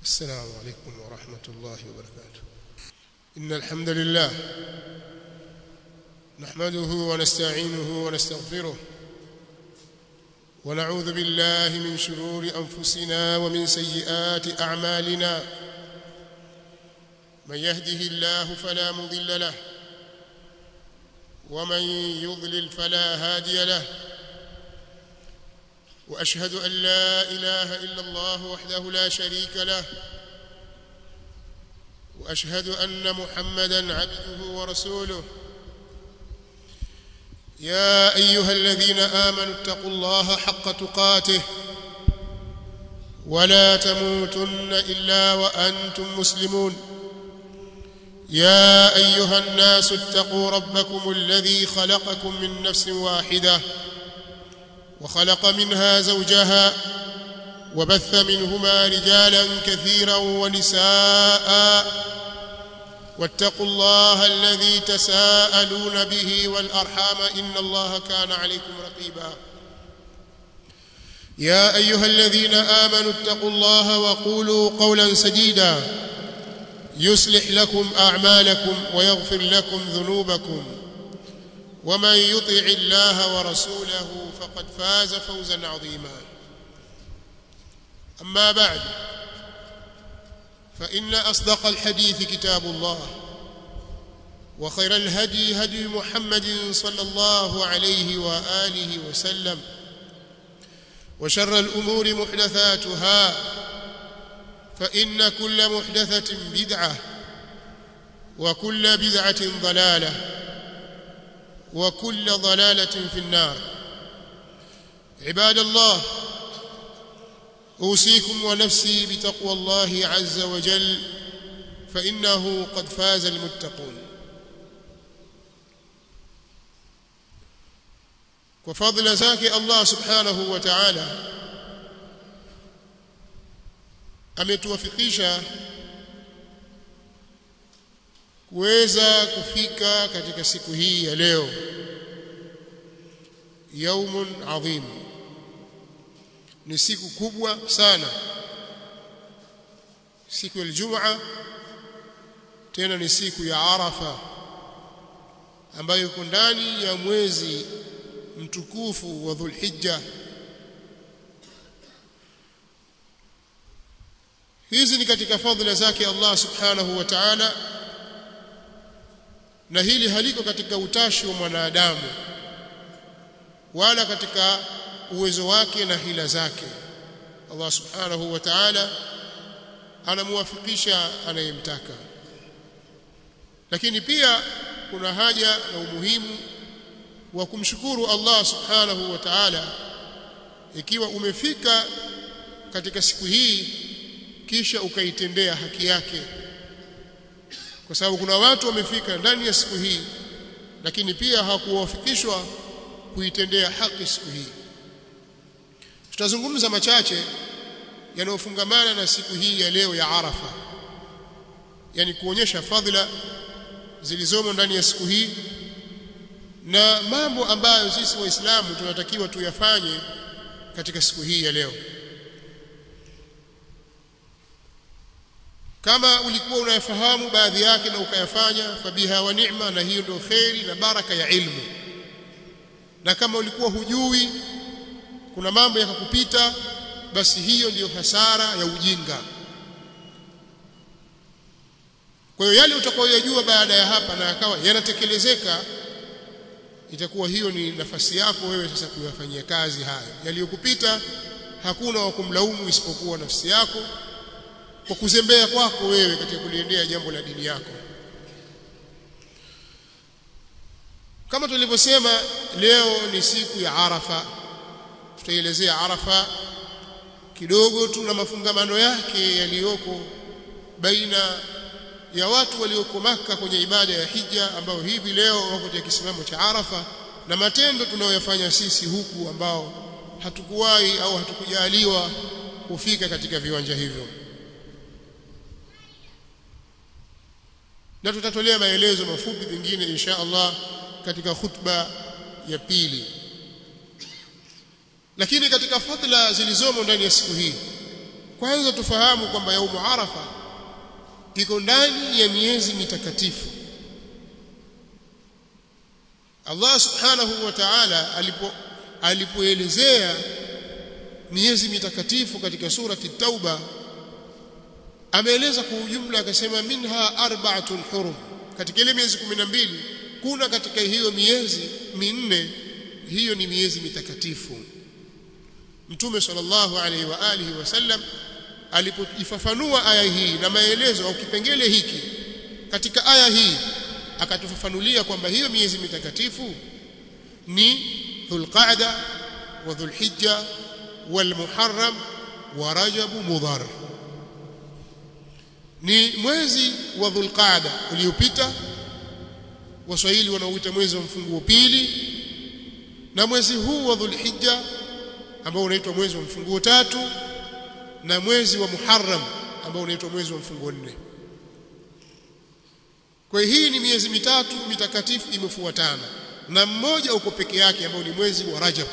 السلام عليكم ورحمة الله وبركاته إن الحمد لله نحمده ونستعينه ونستغفره ونعوذ بالله من شرور أنفسنا ومن سيئات أعمالنا من يهده الله فلا مضل له ومن يضلل فلا هادي له واشهد ان لا اله الا الله وحده لا شريك له واشهد ان محمدا عبده ورسوله يا ايها الذين امنوا اتقوا الله حق تقاته ولا تموتن الا وانتم مسلمون يا ايها الناس اتقوا ربكم الذي خلقكم من نفس واحده وخلق منها زوجها وبث منهما رجالا كثيرا ونساء واتقوا الله الذي تساءلون به والارحام ان الله كان عليكم رقيبا يا ايها الذين امنوا اتقوا الله وقولوا قولا سديدا يصلح لكم اعمالكم ويغفر لكم ذنوبكم ومن يطع الله ورسوله فقد فاز فوزا عظيما اما بعد فان اصدق الحديث كتاب الله وخير الهدي هدي محمد صلى الله عليه واله وسلم وشر الامور محدثاتها فان كل محدثه بدعه وكل بدعه ضلاله وكل ضلاله في النار عباد الله اوصيكم ونفسي بتقوى الله عز وجل فانه قد فاز المتقون وفضل زكي الله سبحانه وتعالى ametuwafikisha kuweza kufika katika siku hii ya leo yaumun adhim ni siku kubwa sana siku ya Ijumaa tena ni siku ya Arafa ambayo iko ndani ya mwezi mtukufu wa Dhulhijja hizi ni katika fadhila zake Allah subhanahu wa ta'ala na hili haliko katika utashi wa mwanadamu wala katika uwezo wake na hila zake Allah subhanahu wa ta'ala anamuwafikisha anayemtaka lakini pia kuna haja na umuhimu wa kumshukuru Allah subhanahu wa ta'ala ikiwa umefika katika siku hii kisha ukaitendea haki yake kwa sababu kuna watu wamefika ndani ya siku hii lakini pia hawakuwafikishwa kuitendea haki siku hii tutazungumza machache yanayofungamana na siku hii ya leo ya Arafa yani kuonyesha fadhila zilizomo ndani ya siku hii na mambo ambayo sisi waislamu tunatakiwa tuyafanye katika siku hii ya leo kama ulikuwa unayafahamu baadhi yake na ukayafanya fabiha wa ni'ma na hiyo ndio khairi na baraka ya ilmu na kama ulikuwa hujui kuna mambo yakakupita basi hiyo ndiyo hasara ya ujinga kwa hiyo yale utakayoyajua baada ya hapa na akawa yanatekelezeka itakuwa hiyo ni nafasi yako wewe sasa kuyafanyia kazi hayo yaliyokupita hakuna wa kumlaumu isipokuwa nafsi yako kwa kuzembea kwako wewe katika kuliendea jambo la dini yako kama tulivyosema leo ni siku ya Arafa tutaelezea Arafa kidogo tu na mafungamano yake yaliyoko baina ya watu walioko maka kwenye ibada ya hija ambao hivi leo wako katika kisimamo cha Arafa na matendo tunayoyafanya sisi huku ambao hatukuwahi au hatukujaliwa kufika katika viwanja hivyo na tutatolea maelezo mafupi mengine insha Allah katika khutba ya pili lakini katika fadhila zilizomo ndani ya siku hii kwanza tufahamu kwamba yaumu arafa iko ndani ya miezi mitakatifu Allah subhanahu wa ta'ala alipo alipoelezea miezi mitakatifu katika surati Tauba ameeleza kwa ujumla akasema minha arba'atun hurum katika ile miezi 12 kuna katika hiyo miezi minne hiyo ni miezi mitakatifu Mtume sallallahu alaihi wa alihi wasallam alipoifafanua aya hii na maelezo au kipengele hiki katika aya hii akatufafanulia kwamba hiyo miezi mitakatifu ni Dhulqa'da wa Dhulhijja wal Muharram wa Rajab Mudhar ni mwezi wa Dhulqa'da uliopita Waswahili wanaoita mwezi wa mfunguo pili na mwezi huu wa Dhulhijja ambao unaitwa mwezi wa mfunguo tatu na mwezi wa Muharram ambao unaitwa mwezi wa mfunguo nne kwa hii ni miezi mitatu mitakatifu imefuatana na mmoja uko peke yake ambao ni mwezi wa Rajab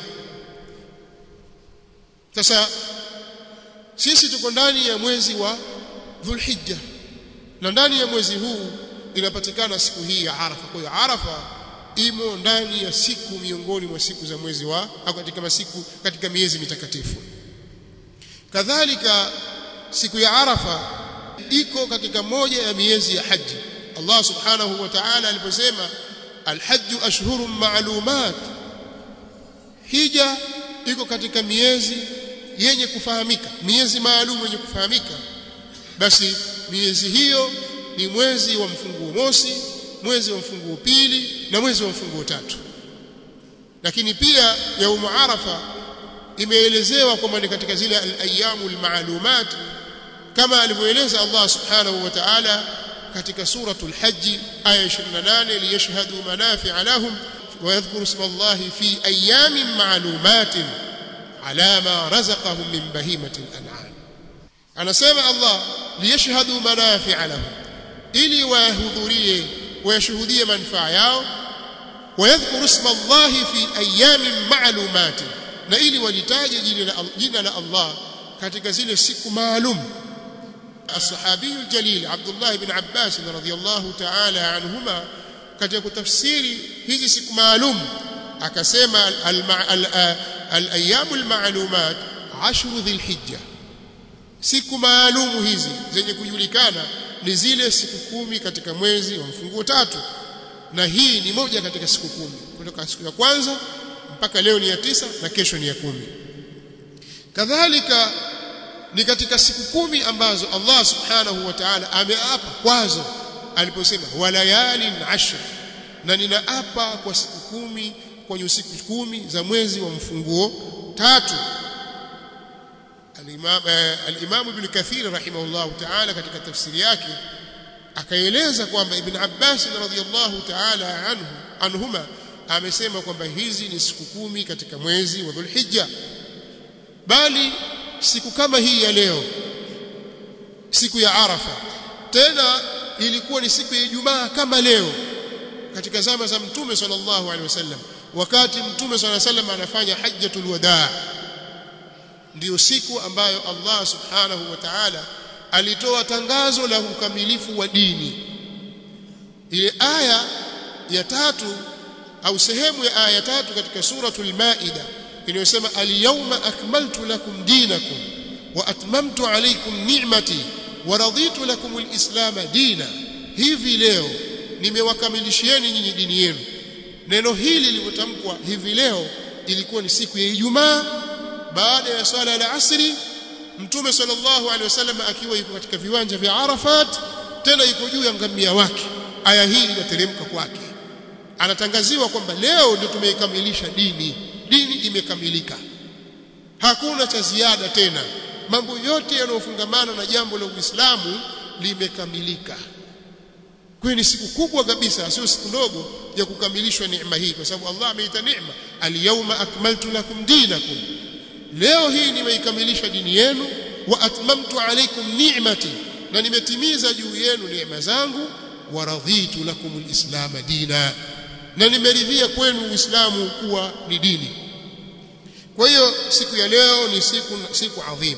sasa sisi tuko ndani ya mwezi wa Dhulhijja na ndani ya mwezi huu inapatikana siku hii ya Arafa kwa hiyo Arafa imo ndani ya siku miongoni mwa siku za mwezi wa au katika masiku katika miezi mitakatifu kadhalika siku ya Arafa iko katika moja ya miezi ya haji Allah subhanahu wa ta'ala aliposema alhajju ashhurun ma'lumat hija iko katika miezi yenye kufahamika miezi maalum yenye kufahamika basi miezi hiyo ni mwezi wa mfunguo mosi mwezi wa mfunguo pili na mwezi wa mfunguo tatu lakini pia yaumu arafa imeelezewa kwamba ni katika zile al-ayyamu al-ma'lumat kama alivyoeleza Allah subhanahu wa ta'ala katika suratul hajj aya 28 liyashhadu manafi'a lahum wa yadhkuru isma Allah fi ayyamin ma'lumatin ala ma razaqahum min bahimatil an'am anasema Allah liyashhadu manafi'a lahum ili wahudhurie wayashuhudie manufaa yao wayadhkuru isma Allah fi ayamin ma'lumat na ili walitaje jina la Allah katika zile siku maalum الصحابي الجليل عبد الله بن عباس رضي الله تعالى عنهما katika kutafsiri hizi siku maalum akasema al-ayyamul ma'lumat ashru dhilhijja siku maalumu hizi zenye kujulikana ni zile siku kumi katika mwezi wa mfunguo tatu na hii ni moja katika siku kumi kutoka siku ya kwanza mpaka leo ni ya tisa na kesho ni ya kumi kadhalika ni katika siku kumi ambazo Allah subhanahu wa ta'ala ameapa kwazo aliposema walayalin ashr na ninaapa kwa siku kumi kwenye siku kumi za mwezi wa mfunguo tatu al-Imam al-Imam Ibn Kathir rahimahullah ta'ala katika tafsiri yake akaeleza kwamba Ibn Abbas radhiyallahu ta'ala anhu anhuma amesema kwamba hizi ni siku kumi katika mwezi wa Dhulhijja bali siku kama hii ya leo siku ya Arafa tena ilikuwa ni siku ya Ijumaa kama leo katika zama za Mtume sallallahu alaihi wasallam wakati Mtume sallallahu alaihi wasallam anafanya hajjatul wadaa ndiyo siku ambayo Allah subhanahu wa ta'ala alitoa tangazo la ukamilifu wa dini ile aya ya tatu au sehemu ya aya tatu katika suratul maida inayosema al-yawma akmaltu lakum dinakum wa atmamtu alaykum ni'mati wa raditu lakum al-islam dina hivi leo nimewakamilishieni nyinyi dini yenu neno hili lilipotamkwa hivi leo ilikuwa ni siku ya Ijumaa baada ya swala la asri mtume sallallahu alaihi wasallam akiwa yuko katika viwanja vya Arafat tena yuko juu ya ngamia wake aya hii inateremka kwake anatangaziwa kwamba leo ndio tumeikamilisha dini dini imekamilika hakuna cha ziada tena mambo yote yanayofungamana na jambo la Uislamu limekamilika kwa ni siku kubwa kabisa sio siku ndogo ya kukamilishwa neema hii kwa sababu Allah ameita neema al-yawma akmaltu lakum dinakum leo hii nimeikamilisha dini yenu wa atmamtu alaykum ni'mati na nimetimiza juu yenu neema zangu wa raditu lakum alislam dina na nimeridhia kwenu uislamu kuwa ni dini kwa hiyo siku ya leo ni siku siku adhimu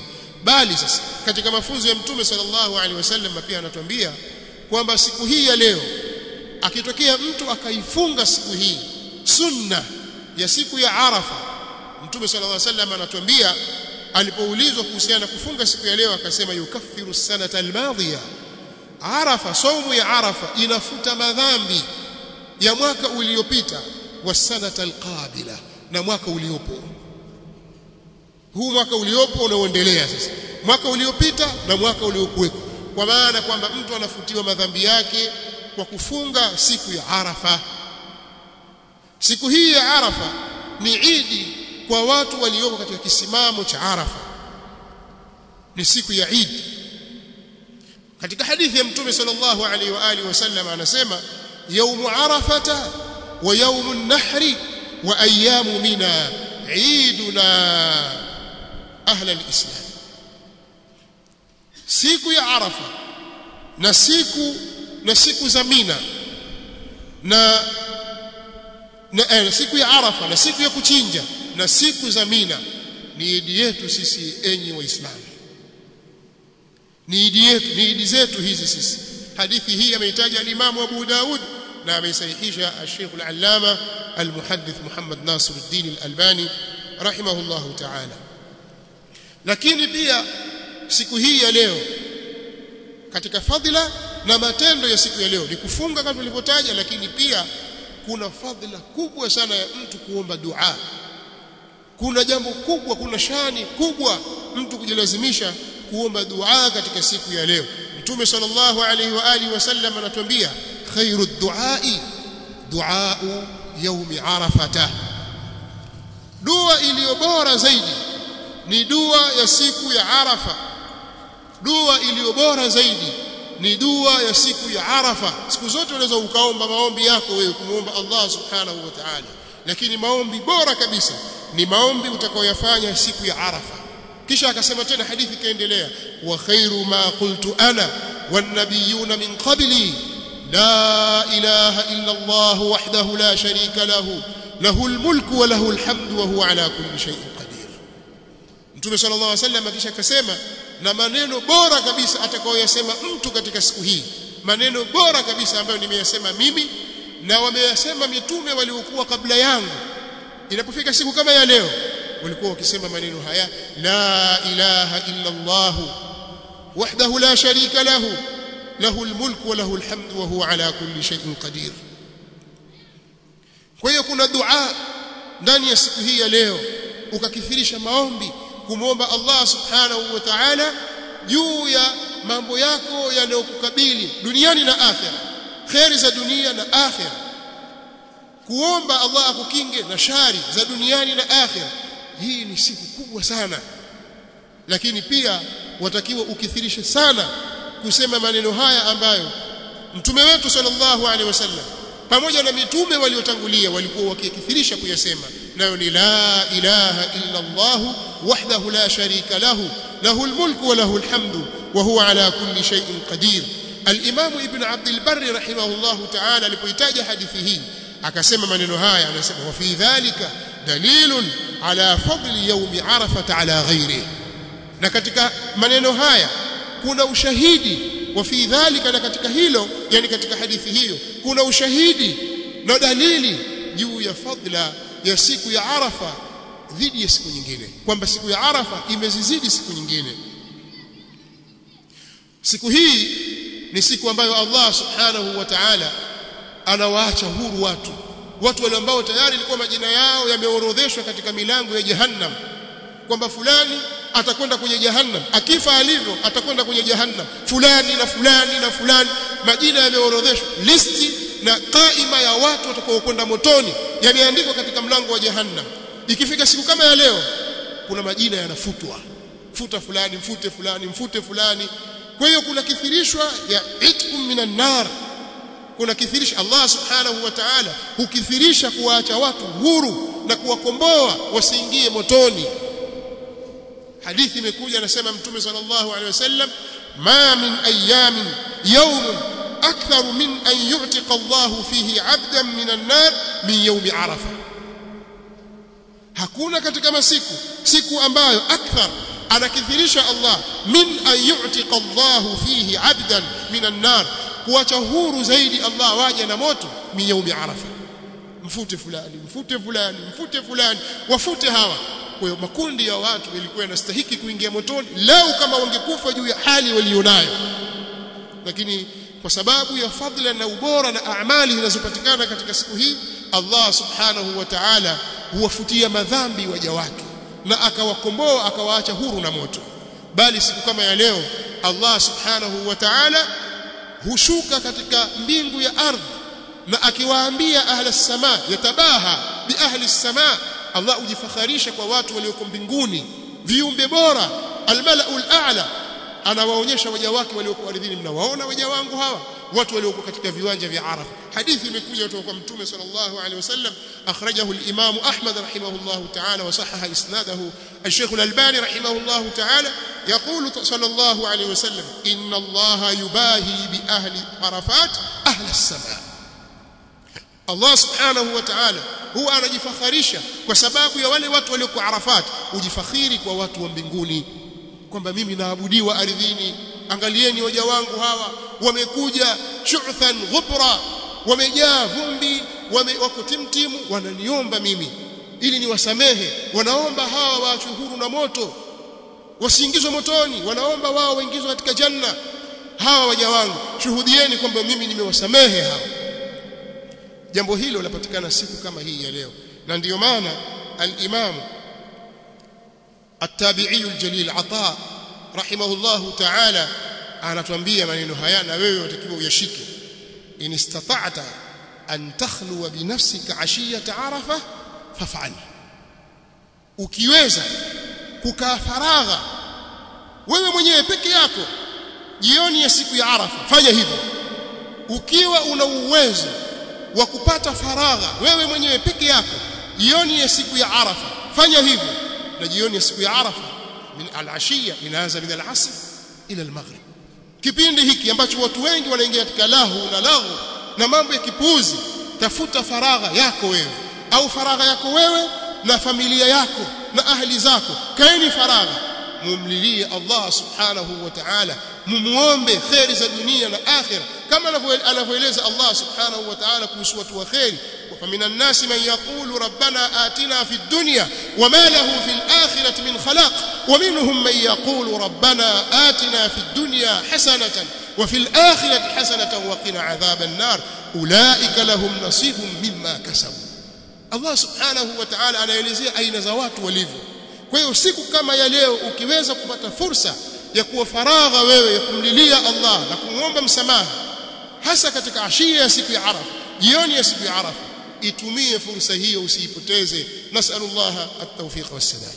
bali sasa katika mafunzo ya mtume sallallahu alaihi wasallam pia anatuambia kwamba siku hii ya leo akitokea mtu akaifunga siku hii sunna ya siku ya Arafa mtume sallallahu alaihi wasallam anatuambia alipoulizwa kuhusiana na kufunga siku ya leo akasema yukaffiru sanata almadhiya Arafa saumu ya Arafa inafuta madhambi ya mwaka uliopita wa sanata alqabila na mwaka uliopo huu mwaka uliopo unaoendelea sasa mwaka uliopita na mwaka uliokuwepo kwa maana kwamba mtu anafutiwa madhambi yake kwa kufunga siku ya Arafa siku hii ya Arafa ni idi kwa watu walioko katika kisimamo cha Arafa ni siku ya Eid katika hadithi ya mtume sallallahu alaihi wa alihi wasallam anasema yaumu arafata wa yaumu nahri wa ayamu mina iduna ahla alislam siku ya arafa na siku na siku za mina na na eh, siku ya arafa na siku ya kuchinja na siku za mina ni idi yetu sisi enyi waislamu ni idi yetu ni idi zetu hizi sisi hadithi hii ameitaja al-Imam Abu Daud na ameisahihisha al-Sheikh al-Allama al-Muhaddith Muhammad Nasiruddin al-Albani rahimahullahu ta'ala lakini pia siku hii ya leo katika fadhila na matendo ya siku ya leo ni kufunga kama tulivyotaja lakini pia kuna fadhila kubwa sana ya mtu kuomba dua kuna jambo kubwa kuna shani kubwa mtu kujilazimisha kuomba dua katika siku ya leo mtume sallallahu alaihi wa alihi wasallam anatuambia khairu duai duau yaumi arafata dua iliyo bora zaidi ni dua ya siku ya arafa dua iliyo bora zaidi ni dua ya siku ya arafa siku zote unaweza ukaomba maombi yako wewe kumuomba Allah subhanahu wa ta'ala lakini maombi bora kabisa ni maombi utakayoyafanya siku ya arafa kisha akasema tena hadithi kaendelea wa khairu ma qultu ana wan nabiyuna min qabli la ilaha illa Allah wahdahu la sharika lahu lahu almulku wa lahu alhamdu wa huwa ala kulli shay'in qadir Mtume sallallahu alaihi wasallam kisha akasema na maneno bora kabisa atakayoyasema mtu katika siku hii maneno bora kabisa ambayo nimeyasema mimi na wameyasema mitume waliokuwa kabla yangu inapofika siku kama ya leo walikuwa wakisema maneno haya la ilaha illa Allah wahdahu la sharika lahu lahu almulku wa lahu alhamdu wa huwa ala kulli shay'in qadir kwa hiyo kuna dua ndani ya siku hii ya leo ukakithirisha maombi kumwomba Allah subhanahu wa ta'ala juu ya mambo yako yanayokukabili duniani na akhera khairi za dunia na akhera kuomba Allah akukinge na shari za duniani na akhera hii ni siku kubwa sana lakini pia watakiwa ukithirishe sana kusema maneno haya ambayo mtume wetu sallallahu alaihi wasallam pamoja na mitume waliotangulia walikuwa wakikithirisha kuyasema nayo ni la ilaha illa Allah wahdahu la sharika lahu lahu almulku wa lahu alhamdu wa huwa ala kulli shay'in qadir al-imam ibn abd al-barr rahimahullah ta'ala alipoitaja hadithi hii akasema maneno haya anasema wa fi dhalika dalilun ala fadli yawmi arafah ala ghairihi na katika maneno haya kuna ushahidi wa fi dhalika na katika hilo yani katika hadithi hiyo kuna ushahidi na dalili juu ya fadla ya siku ya Arafa dhidi ya siku nyingine kwamba siku ya Arafa imezizidi siku nyingine siku hii ni siku ambayo Allah subhanahu wa ta'ala anawaacha huru watu watu wale ambao tayari ilikuwa majina yao yameorodheshwa katika milango ya jahannam kwamba fulani atakwenda kwenye jahannam akifa alivyo atakwenda kwenye jahannam fulani na fulani na fulani majina yameorodheshwa listi na kaima ya watu watakaokwenda motoni yameandikwa katika mlango wa jahannam ikifika siku kama ya leo kuna majina yanafutwa futa fulani mfute fulani mfute fulani kwa hiyo kuna kithirishwa ya itkum minan nar kuna kithirisha Allah subhanahu wa ta'ala hukithirisha kuwaacha watu huru na kuwakomboa wasiingie motoni hadithi imekuja anasema mtume sallallahu alaihi wasallam ma min ayamin yawm akthar min an yu'tiqa Allah fihi 'abdan min an-nar min yawm arafa hakuna katika masiku siku ambayo akthar anakithirisha Allah min an yu'tiqa Allahu fihi 'abdan min an-nar kuacha huru zaidi Allah waje na moto min yaumi arafa mfute fulani mfute fulani mfute fulani wafute hawa kwa hiyo makundi ya watu yalikuwa yanastahiki kuingia motoni lau kama wangekufa juu ya hali walionayo lakini kwa sababu ya fadhila na ubora na amali zinazopatikana katika siku hii Allah subhanahu wa ta'ala huwafutia madhambi waja wake na akawakomboa akawaacha huru na moto bali siku kama ya leo Allah subhanahu wa ta'ala hushuka katika mbingu ya ardhi na akiwaambia ahli samaa yatabaha bi ahli samaa Allah hujifakharisha kwa watu walioko mbinguni viumbe bora almalaul a'la anawaonyesha waja wake walioko ardhini mnawaona waja wangu hawa watu walioko katika viwanja vya Arafa hadithi imekuja kutoka kwa mtume sallallahu alaihi wasallam akhrajahu al-imam Ahmad rahimahullah ta'ala wa sahaha isnadahu al-Sheikh al-Albani rahimahullah ta'ala يقول صلى الله عليه وسلم إن الله يباهي بأهل عرفات أهل السماء Allah subhanahu wa ta'ala huwa anajifakharisha kwa sababu ya wale watu walioko Arafat ujifakhiri kwa watu wa mbinguni kwamba mimi naabudiwa ardhini angalieni waja wangu hawa wamekuja shu'than ghubra wamejaa vumbi wame, wako timtimu wananiomba mimi ili niwasamehe wanaomba hawa waachwe huru na moto wasiingizwe motoni wanaomba wao waingizwe katika janna hawa waja wangu shuhudieni kwamba mimi nimewasamehe hawa jambo hilo lapatikana siku kama hii ya leo na ndiyo maana al-Imam at-Tabi'i al-Jalil Ata rahimahullahu ta'ala anatuambia maneno haya na wewe utakiwa uyashike in istata'ta an takhluwa bi nafsika 'ashiyata 'arafa faf'al ukiweza kukaa faragha wewe mwenyewe peke yako jioni ya siku ya Arafa fanya hivyo ukiwa una uwezo wa kupata faragha wewe mwenyewe peke yako jioni ya siku ya Arafa fanya hivyo na jioni ya siku ya Arafa min al-ashiya inaanza min al-asr ila al-maghrib kipindi hiki ambacho watu wengi wanaingia katika lahu na lahu na mambo ya kipuuzi tafuta faragha yako wewe au faragha yako wewe na familia yako na ahli zako kaeni faragha mumlilie Allah subhanahu wa ta'ala mumuombe khairi za dunia na akhira kama anavyoeleza Allah subhanahu wa ta'ala kuhusu watu wa khairi فمن الناس من يقول ربنا آتنا في الدنيا وما له في الآخرة من خلاق ومنهم من يقول ربنا آتنا في الدنيا حسنة وفي الآخرة حسنة وقنا عذاب النار أولئك لهم نصيب مما كسبوا Allah subhanahu wa ta'ala anaelezea aina za watu walivyo kwa hiyo siku kama ya leo ukiweza kupata fursa ya kuwa faragha wewe ya kumlilia Allah na kumwomba msamaha hasa katika ashia ya siku ya Arafa jioni ya siku ya Arafa itumie fursa hiyo usiipoteze nasallallahu at-tawfiq was-sadad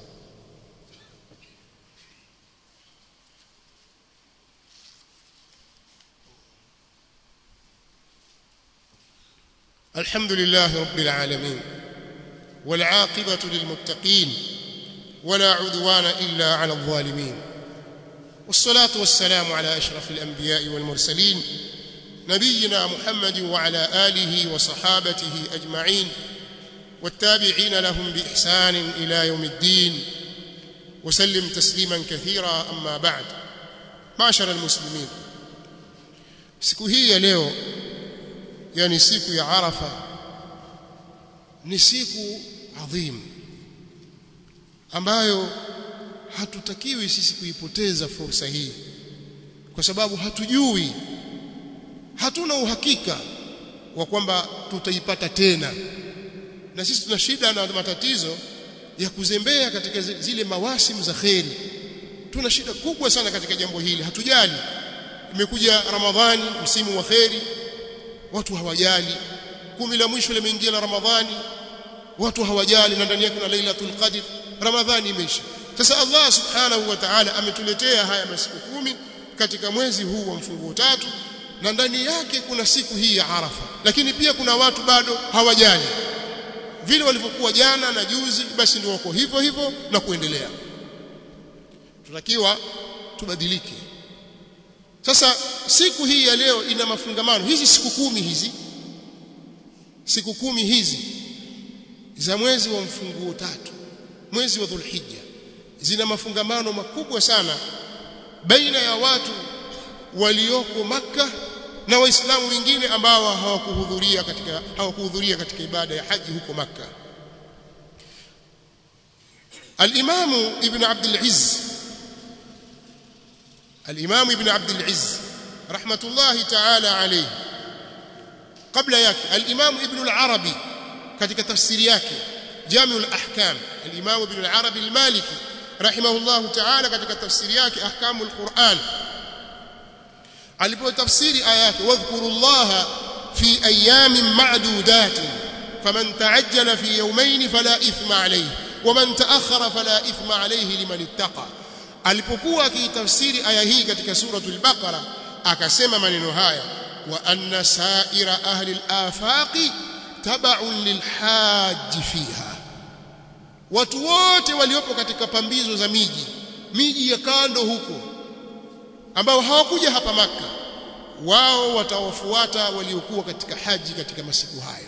الحمد لله رب العالمين والعاقبة للمتقين ولا عدوان إلا على الظالمين والصلاة والسلام على أشرف الأنبياء والمرسلين نبينا محمد وعلى آله وصحابته أجمعين والتابعين لهم بإحسان إلى يوم الدين وسلم تسليما كثيرا أما بعد معشر المسلمين siku hii ya leo yani siku ya Arafa ni siku adhim ambayo hatutakiwi sisi kuipoteza fursa hii kwa sababu hatujui hatuna uhakika wa kwamba tutaipata tena na sisi tuna shida na matatizo ya kuzembea katika zile mawasimu za kheri tuna shida kubwa sana katika jambo hili hatujali imekuja ramadhani msimu wa kheri watu hawajali kumi la mwisho limeingia la ramadhani watu hawajali na ndani yake kuna lailatul qadr ramadhani imeisha sasa Allah subhanahu wa ta'ala ametuletea haya masiku kumi katika mwezi huu wa mfunguo tatu na ndani yake kuna siku hii ya Arafa lakini pia kuna watu bado hawajali vile walivyokuwa jana na juzi basi ndio wako hivyo hivyo na kuendelea tunatakiwa tubadilike sasa siku hii ya leo ina mafungamano hizi siku kumi hizi siku kumi hizi za mwezi wa mfunguo tatu mwezi wa Dhulhijja zina mafungamano makubwa sana baina ya watu walioko maka na waislamu wengine ambao hawakuhudhuria katika hawakuhudhuria katika ibada ya haji huko maka الإمام ابن عبد العز الإمام ابن عبد العز رحمة الله تعالى عليه قبل ياك الإمام ابن العربي katika tafsiri yake Jami' al-Ahkam al-Imam Ibn al-Arabi al-Maliki rahimahullah ta'ala katika tafsiri yake Ahkamul Qur'an alipotafsiri aya yake wadhkurullaha fi ayamin ma'dudatin faman ta'ajjala fi yawmayn fala ithma alayhi waman ta'akhkhara fala ithma alayhi liman ittaqa alipokuwa akitafsiri aya hii katika suratul baqara akasema maneno haya wa anna sa'ira ahli al-afaqi tab'un lilhajj fiha watu wote waliopo katika pambizo za miji miji ya kando huko ambao hawakuja hapa maka wao watawafuata waliokuwa katika haji katika masiku hayo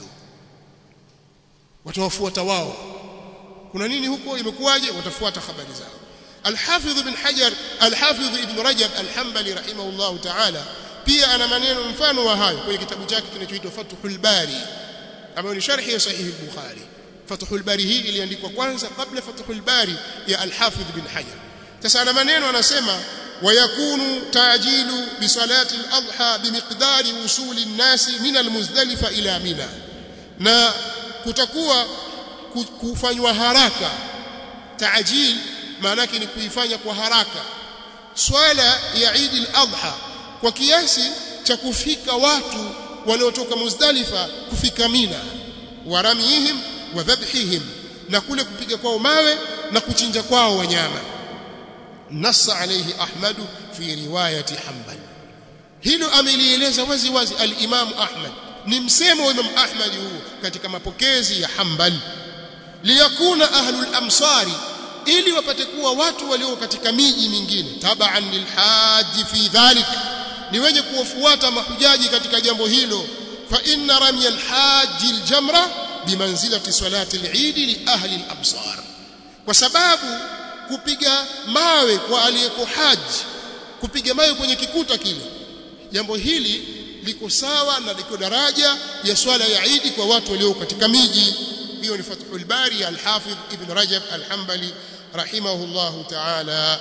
watawafuata wao kuna nini huko imekuwaje watafuata habari zao Al-Hafidh ibn Hajar Al-Hafidh ibn Rajab Al-Hanbali rahimahullah ta'ala pia ana maneno mfano wa hayo kwenye kitabu chake kinachoitwa Fathul Bari ambayo ni sharhi ya sahihi al-Bukhari Fathul Bari hii iliandikwa kwanza kabla Fathul Bari ya Al-Hafidh ibn Hajar sasa ana maneno anasema ويكون تعجيل بصلاه الاضحى بمقدار وصول الناس من المزدلفه الى منى na kutakuwa kufanywa haraka taajil maana yake ni kuifanya kwa haraka swala ya Eid al-Adha kwa kiasi cha kufika watu waliotoka Muzdalifa kufika Mina waramihim wa dhabhihim na kule kupiga kwao mawe na kuchinja kwao wanyama nassa alayhi Ahmad fi riwayati Hanbal hilo amelieleza wazi wazi al-Imam Ahmad ni msemo wa Imam Ahmad huu katika mapokezi ya Hanbal liyakuna ahlul amsari ili wapate kuwa watu walio katika miji mingine tabaan lilhaji fi dhalik ni wenye kuwafuata mahujaji katika jambo hilo fa inna ramya alhaji aljamra bimanzilati salati aleid li ahli alabsar kwa sababu kupiga mawe kwa aliyeko haji kupiga mawe kwenye kikuta kile jambo hili liko sawa na liko daraja ya swala ya Eid kwa watu walio katika miji hiyo ni Fathul Bari al-Hafidh Ibn Rajab al-Hanbali rahimahullahu ta'ala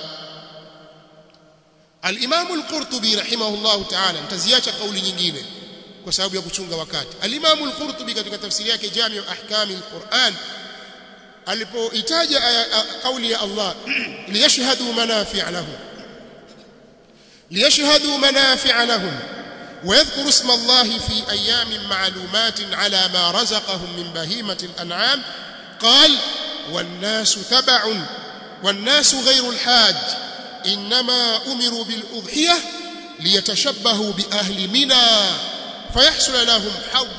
al-Imam al-Qurtubi rahimahullahu ta'ala mtaziacha kauli nyingine kwa sababu ya kuchunga wakati al-Imam al-Qurtubi katika tafsiri yake Jami' ahkam al-Quran alipoitaja kauli ya Allah liyashhadu manafi'a lahum liyashhadu manafi'a lahum ويذكر اسم الله في أيام معلومات على ما رزقهم من بهيمة الأنعام قال والناس تبع والناس غير الحاج إنما أمروا بالأضحية ليتشبهوا بأهل منى فيحصل لهم حظ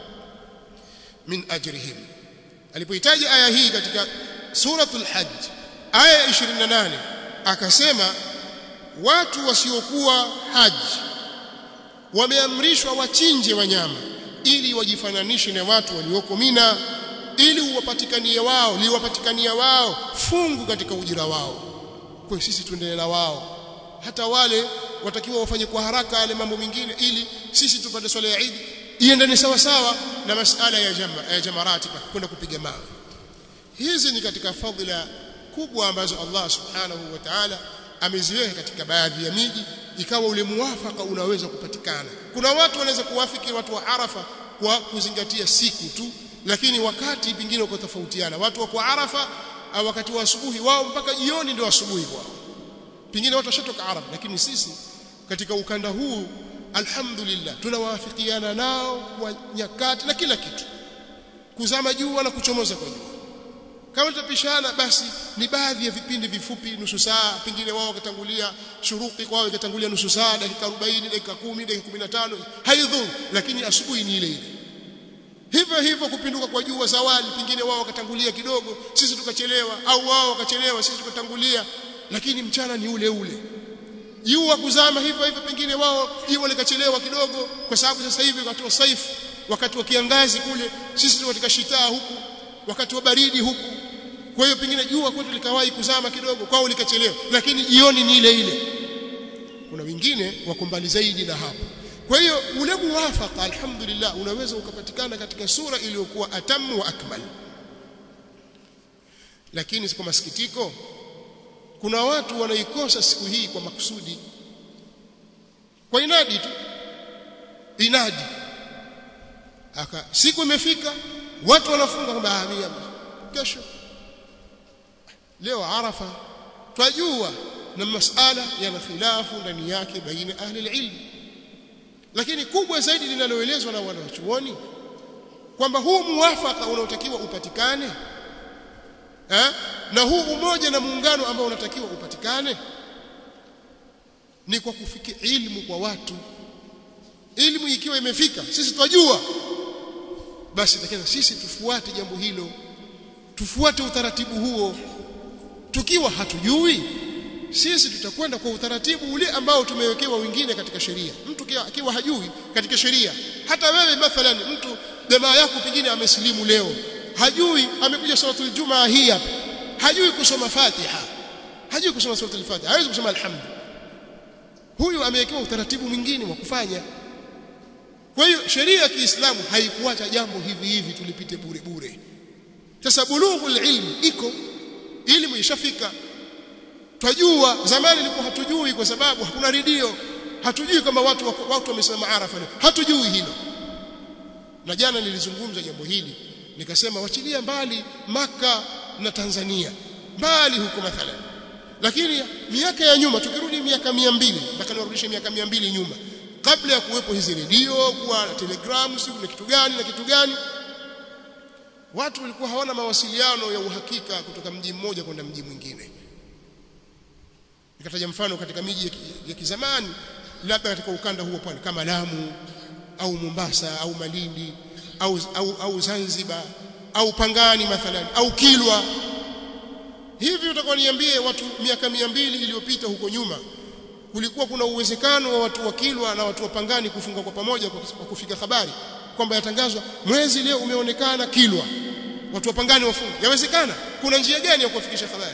من أجرهم alipohitaji aya hii katika suratul hajj aya 28 akasema watu wasiokuwa haji wameamrishwa wachinje wanyama ili wajifananishe na watu walioko Mina ili uwapatikanie wao liwapatikania wao fungu katika ujira wao kwa sisi tuendelee na wao hata wale watakiwa wafanye kwa haraka yale mambo mengine ili sisi tupate swala ya Eid iendane sawa sawa na masala ya jama ya jamarati kwenda kupiga mawe hizi ni katika fadhila kubwa ambazo Allah subhanahu wa ta'ala ameziweka katika baadhi ya miji ikawa ule muwafaka unaweza kupatikana kuna watu wanaweza kuwafiki watu wa Arafa kwa kuzingatia siku tu lakini wakati pingine uko tofautiana watu wako Arafa au wakati wa asubuhi wao mpaka jioni ndio asubuhi kwao pingine watu washatoka Arafa lakini sisi katika ukanda huu alhamdulillah tunawaafikiana nao kwa nyakati na kila kitu kuzama jua na kuchomoza kwa jua kama tutapishana basi ni baadhi ya vipindi vifupi nusu saa pengine wao wakatangulia shuruki kwao ikatangulia nusu saa dakika 40 dakika 10 dakika 15 haidhuru lakini asubuhi ni ile ile hivyo hivyo kupinduka kwa jua zawali pengine wao wakatangulia kidogo sisi tukachelewa au wao wakachelewa sisi tukatangulia lakini mchana ni ule ule jua kuzama hivyo hivyo pengine wao jua likachelewa kidogo kwa sababu sasa hivi wakati wa saifu wakati wa kiangazi kule sisi tuko katika shitaa huku wakati wa baridi huku kwa hiyo pengine jua kwetu likawahi kuzama kidogo kwao likachelewa lakini jioni ni ile ile kuna wengine wako mbali zaidi na hapo kwa hiyo ule muwafaka alhamdulillah unaweza ukapatikana katika sura iliyokuwa atamu wa akmal lakini kwa masikitiko kuna watu wanaikosa siku hii kwa makusudi kwa inadi tu inadi aka siku imefika watu wanafunga kwamba amia kesho leo arafa twajua na masala yana khilafu ndani yake baina ahli ilm lakini kubwa zaidi linaloelezwa na wanachuoni kwamba huu muwafaka unaotakiwa upatikane eh? na huu umoja na muungano ambao unatakiwa upatikane ni kwa kufikia ilmu kwa watu ilmu ikiwa imefika sisi twajua basi takiwa sisi tufuate jambo hilo tufuate utaratibu huo tukiwa hatujui sisi tutakwenda kwa utaratibu ule ambao tumewekewa wengine katika sheria mtu akiwa hajui katika sheria hata wewe mathalan mtu jamaa yako pengine amesilimu leo hajui amekuja suratul jumaa hii hapa hajui kusoma fatiha hajui kusoma suratul fatiha hawezi kusoma alhamd huyu amewekewa utaratibu mwingine wa kufanya kwa hiyo sheria ya Kiislamu haikuacha jambo hivi hivi tulipite bure bure sasa bulughul ilmi iko elimu ishafika twajua zamani ilikuwa hatujui kwa sababu hakuna redio hatujui kama watu watu wamesimama arafa hatujui hilo na jana nilizungumza jambo hili nikasema wachilia mbali maka na Tanzania mbali huko mathalan lakini miaka ya nyuma tukirudi miaka 200 mpaka niwarudishe miaka 200 nyuma kabla ya kuwepo hizi redio kuwa telegramu siku na kitu gani na kitu gani watu walikuwa hawana mawasiliano ya uhakika kutoka mji mmoja kwenda mji mwingine nikataja mfano katika miji ya kizamani labda katika ukanda huo pwani kama Lamu au Mombasa au Malindi au, au, au Zanzibar au Pangani mathalan au Kilwa hivi utakuwa niambie watu miaka mia mbili iliyopita huko nyuma kulikuwa kuna uwezekano wa watu wa Kilwa na watu wa Pangani kufunga kwa pamoja kwa kufika habari kwamba yatangazwa mwezi leo umeonekana Kilwa watu wa Pangani wafunga yawezekana kuna njia gani ya kuwafikisha habari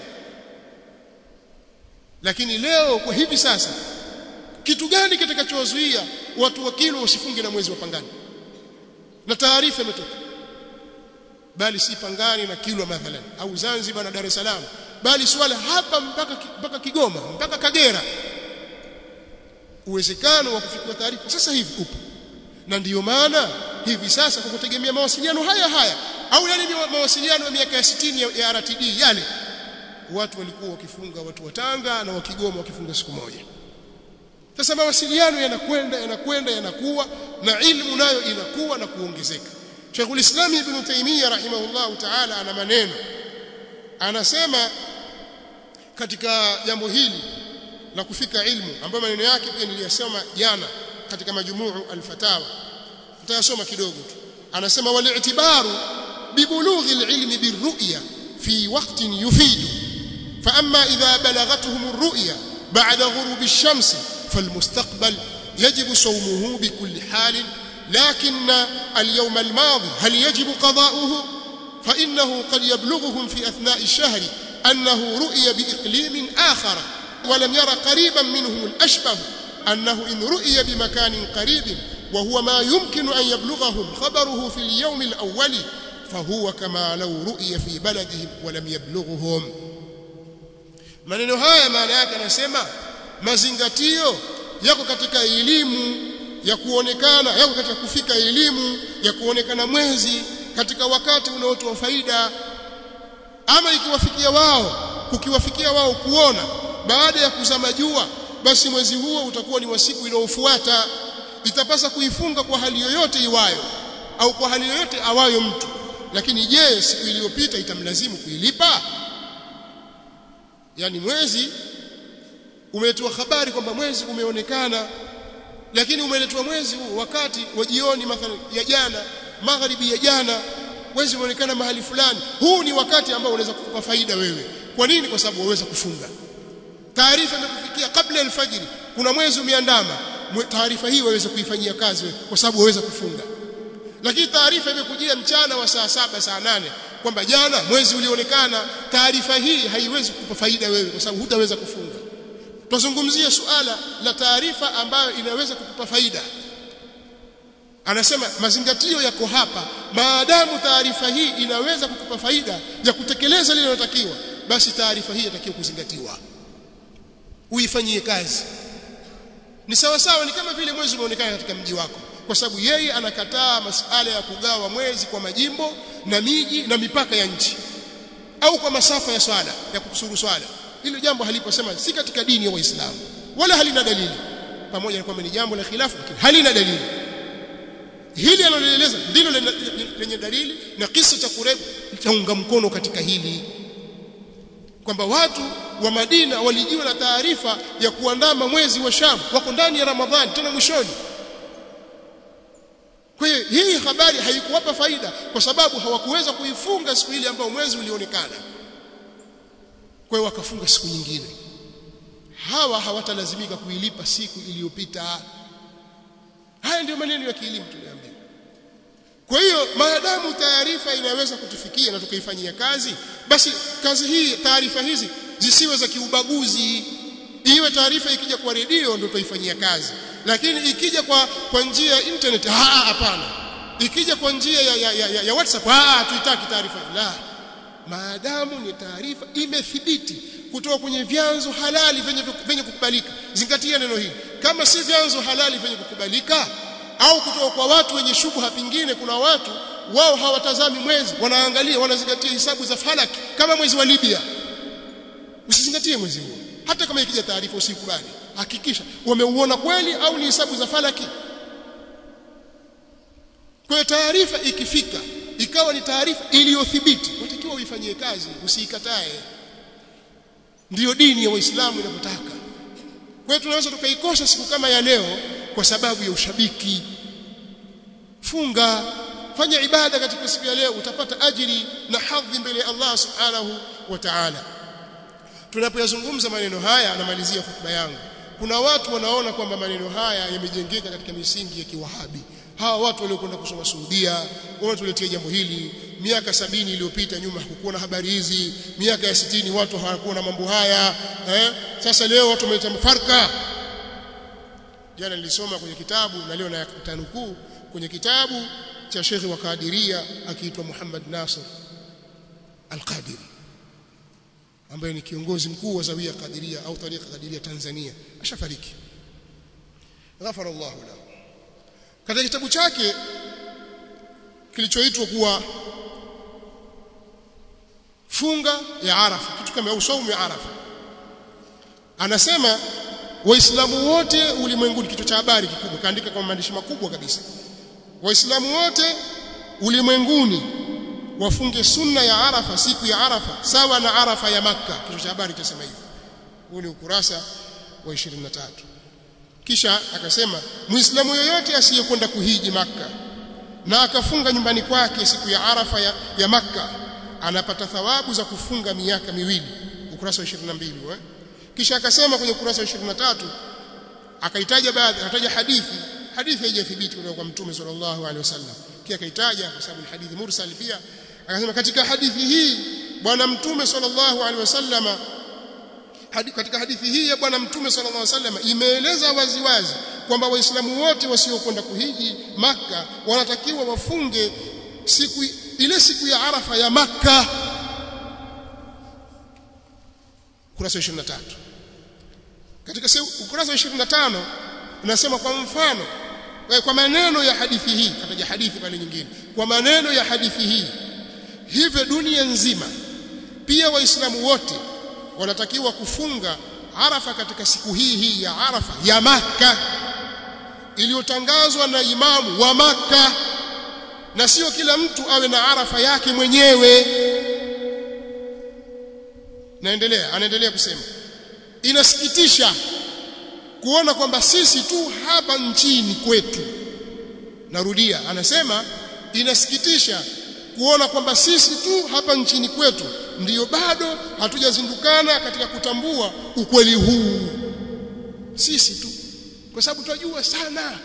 lakini leo kwa hivi sasa kitu gani kitakachowazuia watu wa Kilwa wasifunge na mwezi wa Pangani na taarifa imetoka bali si Pangani na Kilwa mathalan au Zanzibar na Dar es Salaam bali swala hapa mpaka mpaka Kigoma mpaka Kagera uwezekano wa kufikia taarifa sasa hivi upo na ndiyo maana hivi sasa kwa kutegemea mawasiliano haya haya au yale mawasiliano ya miaka ya 60 ya, ya RTD yale watu walikuwa wakifunga watu wa Tanga na wa Kigoma wakifunga siku moja sasa mawasiliano yanakwenda yanakwenda yanakuwa na ilmu nayo inakuwa na kuongezeka Sheikhul Islam Ibn Taymiyyah rahimahullah ta'ala ana maneno anasema katika jambo hili la kufika ilmu ambayo maneno yake pia niliyasema jana katika majumuu al-fatawa tutayasoma kidogo tu anasema wal-i'tibaru bibulughi al-ilmi birru'ya fi waqtin yufidu fa amma idha balagathum ar-ru'ya ba'da ghurub ash-shams فالمستقبل يجب صومه بكل حال لكن اليوم الماضي هل يجب قضاؤه فإنه قد يبلغهم في أثناء الشهر أنه رؤي بإقليم آخر ولم ير قريبا منهم الأشبه أنه إن رؤي بمكان قريب وهو ما يمكن أن يبلغهم خبره في اليوم الأول فهو كما لو رؤي في بلدهم ولم يبلغهم maneno haya maana yake anasema mazingatio yako katika elimu ya kuonekana yako katika kufika elimu ya kuonekana mwezi katika wakati unaotoa faida ama ikiwafikia wao kukiwafikia wao kuona baada ya kuzama jua basi mwezi huo utakuwa ni wa siku inayofuata itapasa kuifunga kwa hali yoyote iwayo au kwa hali yoyote awayo mtu lakini je siku iliyopita itamlazimu kuilipa yani mwezi umeletwa habari kwamba mwezi umeonekana lakini umeletwa mwezi huu wakati wa jioni mathalan ya jana magharibi ya jana mwezi umeonekana mahali fulani huu ni wakati ambao unaweza kukupa faida wewe kwa nini kwa sababu waweza kufunga taarifa imekufikia kabla alfajiri kuna mwezi umeandama taarifa hii waweza kuifanyia kazi wewe kwa sababu waweza kufunga lakini taarifa imekujia mchana wa saa saba saa nane kwamba jana mwezi ulionekana taarifa hii haiwezi kukupa faida wewe kwa sababu hutaweza kufunga tuzungumzie suala la taarifa ambayo inaweza kukupa faida anasema mazingatio yako hapa maadamu taarifa hii inaweza kukupa faida ya kutekeleza lile linalotakiwa basi taarifa hii inatakiwa kuzingatiwa uifanyie kazi ni sawa sawa ni kama vile mwezi umeonekana katika mji wako kwa sababu yeye anakataa masuala ya kugawa mwezi kwa majimbo na miji na mipaka ya nchi au kwa masafa ya swala ya kukusuru swala hilo jambo haliposema si katika dini ya Waislamu wala halina dalili pamoja na kwamba ni jambo la khilafu lakini halina dalili hili analoeleza ndilo lenye dalili na kisa cha Kureb chaunga mkono katika hili kwamba watu wa Madina walijiwa na taarifa ya kuandama mwezi wa Sham wako ndani ya Ramadhani tena mwishoni kwa hiyo hii habari haikuwapa faida kwa sababu hawakuweza kuifunga siku ile ambayo mwezi ulionekana kwa hiyo wakafunga siku nyingine hawa hawatalazimika kuilipa siku iliyopita haya ndio maneno ya kielimu tuliambiwa kwa hiyo maadamu taarifa inaweza kutufikia na tukaifanyia kazi basi kazi hii taarifa hizi zisiwe za kiubaguzi iwe taarifa ikija kwa redio ndio tutaifanyia kazi lakini ikija kwa kwa njia ya internet hapana ikija kwa njia ya, ya, ya, ya, ya WhatsApp ah tuitaki taarifa la maadamu ni taarifa imethibiti kutoka kwenye vyanzo halali venye venye kukubalika zingatia neno hili kama si vyanzo halali venye kukubalika au kutoka kwa watu wenye shubha pingine kuna watu wao hawatazami mwezi wanaangalia wanazingatia hisabu za falaki kama mwezi wa Libya usizingatie mwezi huo hata kama ikija taarifa usikubali hakikisha wameuona kweli au ni hisabu za falaki kwa hiyo taarifa ikifika ikawa ni taarifa iliyothibiti unatakiwa uifanyie kazi usiikatae ndiyo dini ya Uislamu inapotaka kwa hiyo tunaweza tukaikosa siku kama ya leo kwa sababu ya ushabiki funga fanya ibada katika siku ya leo utapata ajiri na hadhi mbele ya Allah subhanahu wa ta'ala tunapoyazungumza maneno haya namalizia hotuba yangu kuna watu wanaona kwamba maneno haya yamejengeka katika misingi ya kiwahabi hawa watu waliokwenda kusoma Saudia wametuletea jambo hili miaka sabini iliyopita nyuma hakukuwa na habari hizi miaka ya sitini watu hawakuwa na mambo haya eh? sasa leo watu wameleta mafarka jana nilisoma kwenye kitabu na leo nayatanukuu kwenye kitabu cha Sheikh wa Kadiria akiitwa Muhammad Nasir Al-Qadiri ambaye ni kiongozi mkuu wa Zawia Kadiria au Tariqa Kadiria Tanzania ashafariki ghafara Allah lahu katika kitabu chake kilichoitwa kuwa funga ya Arafa kitu kama au saumu ya Arafa anasema waislamu wote ulimwenguni kichwa cha habari kikubwa kaandika kwa maandishi makubwa kabisa waislamu wote ulimwenguni wafunge sunna ya Arafa siku ya Arafa sawa na Arafa ya Makka kichwa cha habari chasema hivyo huu ni ukurasa wa 23 kisha akasema muislamu yoyote asiyekwenda kuhiji Makka na akafunga nyumbani kwake siku ya Arafa ya, ya Makka anapata thawabu za kufunga miaka miwili ukurasa wa 22 eh? kisha akasema kwenye ukurasa wa 23 akaitaja baadhi akataja hadithi hadithi haijathibiti kutoka kwa mtume sallallahu alaihi wasallam pia akaitaja kwa sababu ni hadithi mursal pia akasema katika hadithi hii bwana mtume sallallahu alaihi wasallama hadi, katika hadithi hii ya bwana mtume sallallahu alaihi wasallam imeeleza waziwazi kwamba waislamu wote wasiokwenda kuhiji maka wanatakiwa wafunge siku ile siku ya arafa ya maka ukurasa 23 katika ukurasa wa 25 unasema kwa mfano kwa maneno ya hadithi hii kataja hadithi pale nyingine kwa maneno ya hadithi hii hivyo dunia nzima pia waislamu wote wanatakiwa kufunga arafa katika siku hii hii ya arafa ya maka iliyotangazwa na imamu wa maka na sio kila mtu awe na arafa yake mwenyewe naendelea anaendelea kusema inasikitisha kuona kwamba sisi tu hapa nchini kwetu narudia anasema inasikitisha kuona kwamba sisi tu hapa nchini kwetu ndiyo bado hatujazindukana katika kutambua ukweli huu sisi tu kwa sababu tunajua sana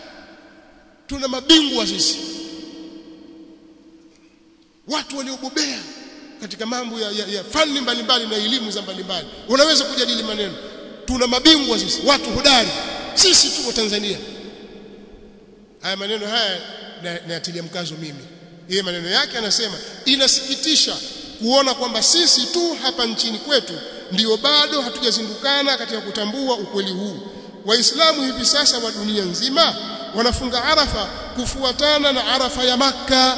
tuna mabingwa sisi watu waliobobea katika mambo ya, ya, ya fani mbalimbali na elimu za mbalimbali unaweza kujadili maneno tuna mabingwa sisi watu hodari sisi tuko Tanzania haya maneno haya nayatilia mkazo mimi yeye maneno yake anasema inasikitisha kuona kwamba sisi tu hapa nchini kwetu ndio bado hatujazindukana katika kutambua ukweli huu waislamu hivi sasa wa dunia nzima wanafunga arafa kufuatana na arafa ya makka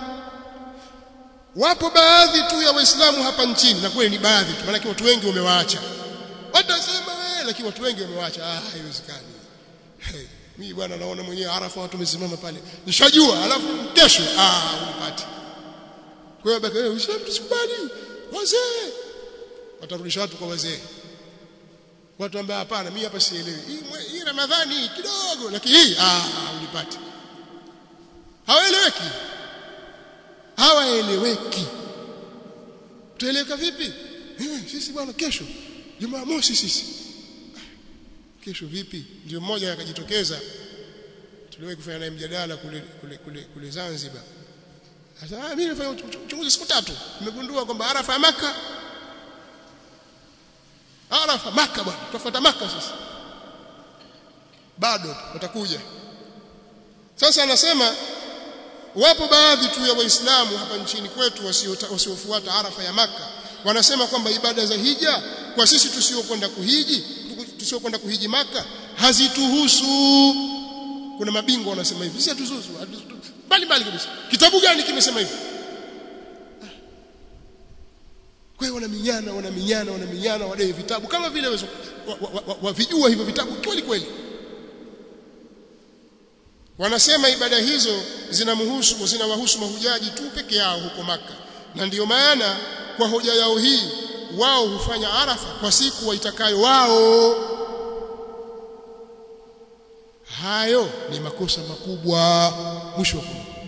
wapo baadhi tu ya waislamu hapa nchini na kweli ni baadhi tu maana watu wengi wamewaacha watasema wewe lakini watu wengi wamewaacha ah haiwezekani hey, mimi bwana naona mwenyewe arafa watu wamesimama pale nishajua alafu kesho ah unipati kwa hiyo baki wewe uislamu tusikubali wazee watarudisha watu kwa wazee watu ambao hapana mimi hapa sielewi hii, hii ramadhani kidogo lakini hii ah unipati hawaeleweki hawaeleweki tueleweka vipi eh, sisi bwana kesho jumamosi sisi kesho vipi ndio mmoja akajitokeza tuliwahi kufanya naye mjadala kule kule kule, kule Zanzibar sasa ah, mimi nafanya uchunguzi siku tatu nimegundua kwamba arafa ya maka arafa maka bwana tutafuata maka sasa bado watakuja sasa anasema wapo baadhi tu ya waislamu hapa nchini kwetu wasiofuata arafa ya maka wanasema kwamba ibada za hija kwa sisi tusiokwenda kuhiji tusiokwenda kuhiji maka hazituhusu kuna mabingwa wanasema hivi sisi hatuzuzu bali bali kabisa kitabu gani kimesema hivi kwa hiyo wanaminyana wanaminyana wanaminyana wadai vitabu kama vile wavijua wa, wa, wa hivyo vitabu kweli kweli wanasema ibada hizo zinamhusu zinawahusu mahujaji tu peke yao huko maka na ndiyo maana kwa hoja yao hii wao hufanya arafa kwa siku waitakayo wao hayo ni makosa makubwa mwisho wa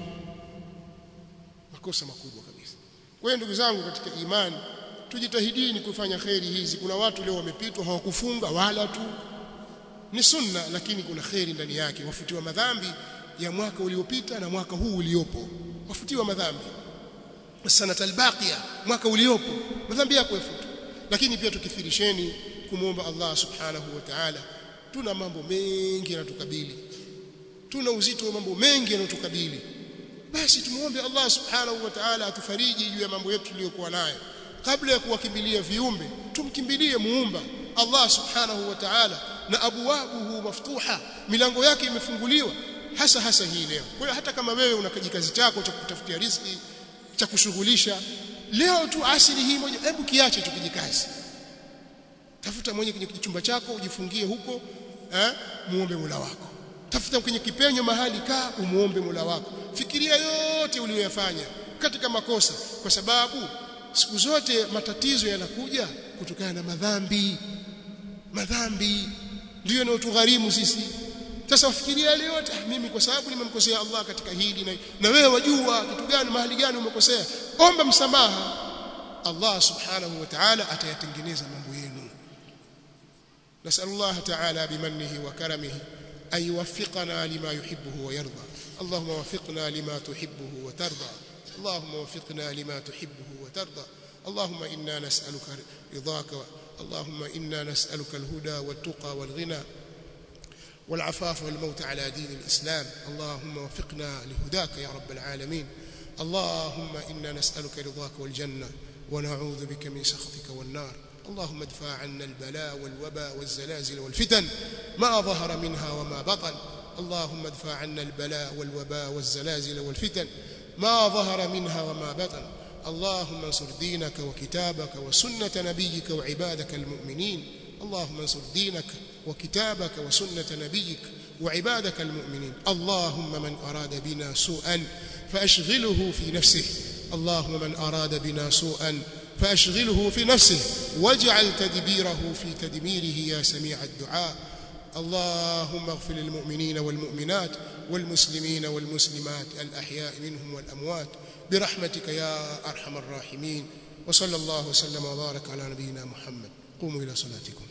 makosa makubwa kabisa kwa hiyo ndugu zangu katika imani tujitahidini kufanya kheri hizi kuna watu leo wamepitwa hawakufunga wala tu ni sunna lakini kuna kheri ndani yake wafutiwa madhambi ya mwaka uliopita na mwaka huu uliopo wafutiwa madhambi sanata albaqiya mwaka uliopo madhambi yako yafutu lakini pia tukithirisheni kumwomba Allah subhanahu wa ta'ala tuna mambo mengi yanatukabili tuna uzito wa mambo mengi yanayotukabili basi tumuombe Allah subhanahu wa ta'ala atufariji juu ya mambo yetu tuliyokuwa nayo kabla ya kuwakimbilia viumbe tumkimbilie muumba Allah subhanahu wa ta'ala na abwabuhu maftuha milango yake imefunguliwa hasa hasa hii leo kwa hiyo hata kama wewe una kijikazi chako cha kutafutia riziki cha kushughulisha leo tu asili hii moja hebu kiache tu kijikazi tafuta mwenye kwenye chumba chako ujifungie huko eh muombe Mola wako tafuta kwenye kipenyo mahali kaa umuombe Mola wako fikiria yote uliyoyafanya katika makosa kwa sababu siku zote matatizo yanakuja kutokana na madhambi madhambi ndio yanayotugharimu sisi sasa wafikiria yale yote ah, mimi kwa sababu nimemkosea Allah katika hili na, na wewe wajua kitu gani mahali gani umekosea omba msamaha Allah subhanahu wa ta'ala atayatengeneza mambo yenu نسأل الله تعالى بمنه وكرمه أن يوفقنا لما يحبه ويرضى اللهم وفقنا لما تحبه وترضى اللهم وفقنا لما تحبه وترضى اللهم إنا نسألك رضاك اللهم إنا نسألك الهدى والتقى والغنى والعفاف والموت على دين الإسلام اللهم وفقنا لهداك يا رب العالمين اللهم إنا نسألك رضاك والجنة ونعوذ بك من سخطك والنار اللهم ادفع عنا البلاء والوباء والزلازل والفتن ما ظهر منها وما بطن اللهم ادفع عنا البلاء والوباء والزلازل والفتن ما ظهر منها وما بطن اللهم انصر دينك وكتابك وسنة نبيك وعبادك المؤمنين اللهم انصر دينك وكتابك وسنة نبيك وعبادك المؤمنين اللهم من أراد بنا سوءا فأشغله في نفسه اللهم من أراد بنا سوءا فأشغله في نفسه واجعل تدبيره في تدميره يا سميع الدعاء اللهم اغفر للمؤمنين والمؤمنات والمسلمين والمسلمات الأحياء منهم والأموات برحمتك يا أرحم الراحمين وصلى الله وسلم وبارك على نبينا محمد قوموا إلى صلاتكم